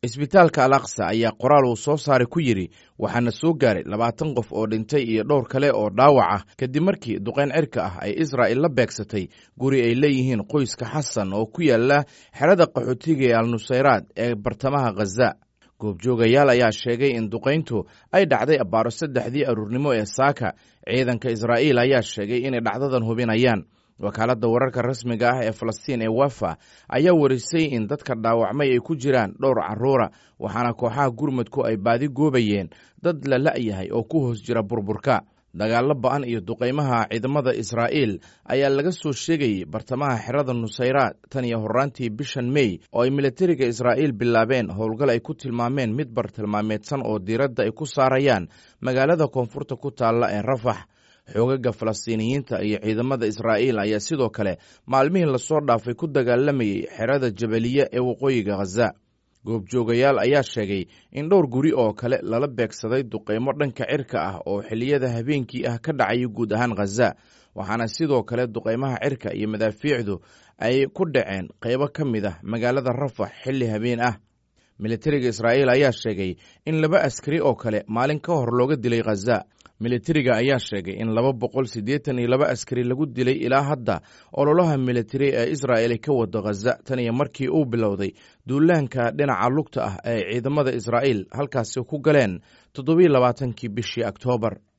isbitaalka al aqsa ayaa qoraal uu soo saaray ku yidhi waxaana soo gaaray labaatan qof oo dhintay iyo dhowr kale oo dhaawac ah kadib markii duqayn cirka ah ay israa'il la beegsatay guri ay leeyihiin qoyska xasan oo ku yaala xerada qaxootiga ee al nusayraad ee bartamaha khaza goobjoogayaal ayaa sheegay in duqayntu ay dhacday abbaaro saddexdii aruurnimo ee saaka ciidanka israa'iil ayaa sheegay inay dhacdadan hubinayaan wakaaladda wararka rasmiga ah ee falastiin ee wafa ayaa warisay in dadka dhaawacmay ay ku jiraan dhowr carruura waxaana kooxaha gurmudku ay baadi goobayeen dad la la'yahay oo ku hoos jira burburka dagaallo ba'an iyo duqaymaha ciidamada israa'iil ayaa laga soo sheegayey bartamaha xerada nusayraad tan iyo horraantii bishan mey oo ay militariga israa'iil bilaabeen howlgal ay ku tilmaameen mid bartilmaameedsan oo diiradda ay ku saarayaan magaalada koonfurta ku taalla ee rafax xoogaga falastiiniyiinta iyo ciidamada israa'iil ayaa sidoo kale maalmihii lasoo dhaafay ku dagaalamayey xerada jabaliye ee waqooyiga khaza goobjoogayaal ayaa sheegay in dhowr guri oo kale lala beegsaday duqaymo dhanka cirka ah oo xilliyada habeenkii ah ka dhacaya guud ahaan khaza waxaana sidoo kale duqaymaha cirka iyo madaafiicdu ay ku dhaceen qaybo ka mid ah magaalada rafax xilli habeen ah militariga israa'iil ayaa sheegay in laba askari oo kale maalin ka hor looga dilay khaza militariga ayaa sheegay in laba boqol siddeetan iyo laba askari lagu dilay ilaa hadda ololaha militari ee israa'il ay ka wado khaza tan iyo markii uu bilowday duulaanka dhinaca lugta ah ee ciidamada israa'iil halkaasi ku galeen toddobiyo labaatankii bishii oktoobar